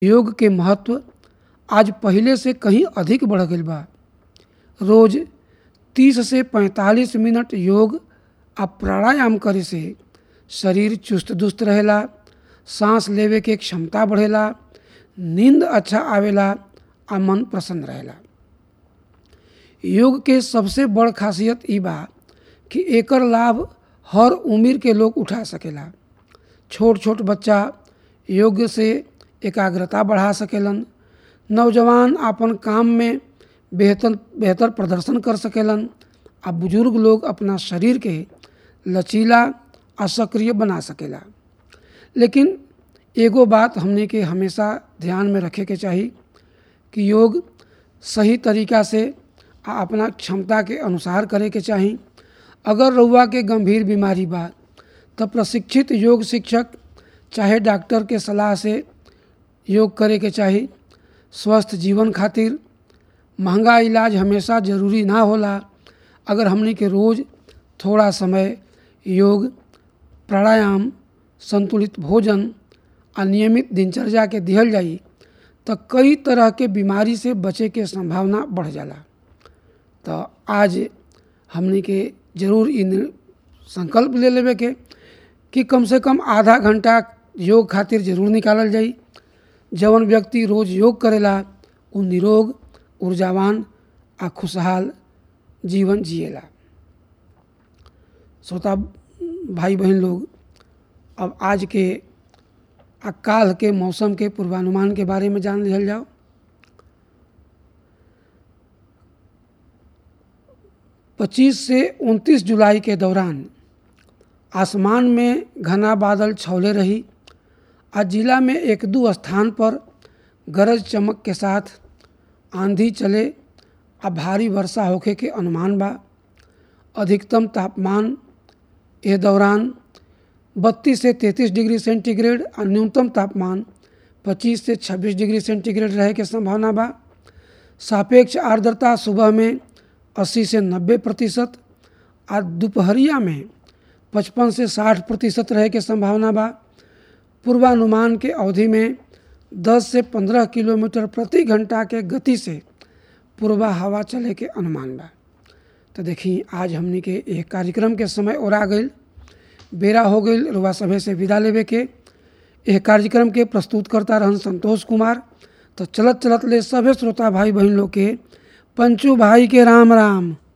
योग के महत्व आज पहिले से कहीं अधिक बढ़ गईल बा रोज तीस से पैंतालीस मिनट योग आ प्राणायाम करे से शरीर चुस्त दुरुस्त रहेला सांस लेवे के क्षमता बढ़ेला नींद अच्छा आवेला आ मन प्रसन्न रहेला योग के सबसे बड़ खासियत ई बा कि एकर लाभ हर उम्र के लोग उठा सकेला छोट छोट बच्चा योग से एकाग्रता बढ़ा सकेलन नौजवान आपन काम में बेहतर बेहतर प्रदर्शन कर सकेलन आ बुजुर्ग लोग अपना शरीर के लचीला आ सक्रिय बना सकेला लेकिन एगो बात हमने के हमेशा ध्यान में रखे के चाही कि योग सही तरीका से आ अपना क्षमता के अनुसार करे के चाही अगर रउआ के गंभीर बीमारी बा तो प्रशिक्षित योग शिक्षक चाहे डॉक्टर के सलाह से योग करे के चाही स्वस्थ जीवन खातिर महंगा इलाज हमेशा ज़रूरी ना होला अगर हमने के रोज़ थोड़ा समय योग प्राणायाम संतुलित भोजन आ नियमित दिनचर्या के दिहल जाई तो कई तरह के बीमारी से बचे के संभावना बढ़ जाला तो आज हमने के जरूर इन संकल्प ले लेवे के कि कम से कम आधा घंटा योग खातिर जरूर निकालल जाई जवन व्यक्ति रोज योग करेला उ निरोग ऊर्जावान आ खुशहाल जीवन जिएला श्रोता भाई बहन लोग अब आज के आ काल के मौसम के पूर्वानुमान के बारे में जान लिहल जाओ पच्चीस से उनतीस जुलाई के दौरान आसमान में घना बादल छौले रही आज जिला में एक दो स्थान पर गरज चमक के साथ आंधी चले आ भारी वर्षा होखे के अनुमान बा अधिकतम तापमान ए दौरान 32 से 33 डिग्री सेंटीग्रेड और न्यूनतम तापमान 25 से 26 डिग्री सेंटीग्रेड रहे के संभावना बा सापेक्ष आर्द्रता सुबह में 80 से 90 प्रतिशत और दोपहरिया में 55 से 60 प्रतिशत रहे के संभावना बा पूर्वानुमान के अवधि में 10 से 15 किलोमीटर प्रति घंटा के गति से पूर्वा हवा चले के अनुमान बा तो देखी आज हमने के एक कार्यक्रम के समय और आ गई बेरा हो गई रुआ सभे से विदा लेवे के यह कार्यक्रम के प्रस्तुत करता रहन संतोष कुमार तो चलत चलत ले सभे श्रोता भाई बहन लोग के पंचू भाई के राम राम